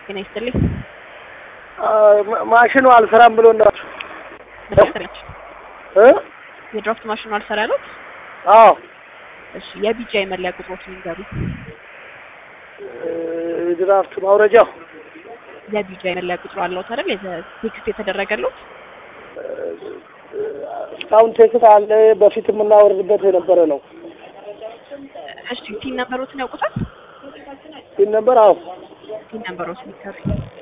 ጤና ይስጥልኝ። ማሽኑ አልሰራም ብሎ ናቸው እ የድራፍት ማሽኑ አልሰራ ያሉት? አዎ እሺ የቢጂአይ መለያ ቁጥሮችን ይንገሩ። ድራፍት ማውረጃው የቢጂአይ መለያ ቁጥሩ አለው አይደል? የተ- ቴክስት የተደረገለት እስካሁን ቴክስት አለ። በፊት የምናወርድበት የነበረ ነው። እሺ ቲን ነምበሮትን ያውቁታል? ይህ ነበር። አዎ ቲን ነምበሮትን ይንገሩ።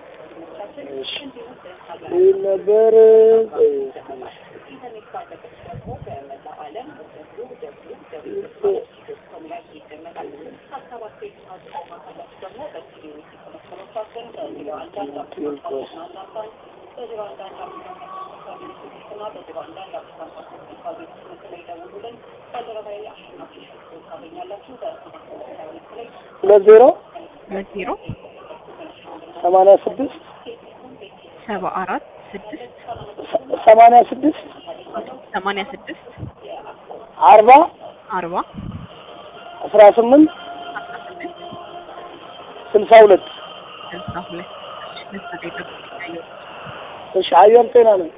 ይህ ነበር። ሁለት ዜሮ ሁለት ዜሮ ሰማንያ ስድስት ሰባ አራት ስድስት ሰማንያ ስድስት ሰማንያ ስድስት አርባ አርባ አስራ ስምንት አስራ ስምንት ስልሳ ሁለት ስልሳ ሁለት ደስታ ደቂቃ ይታየው እሺ አየር ጤና ነው።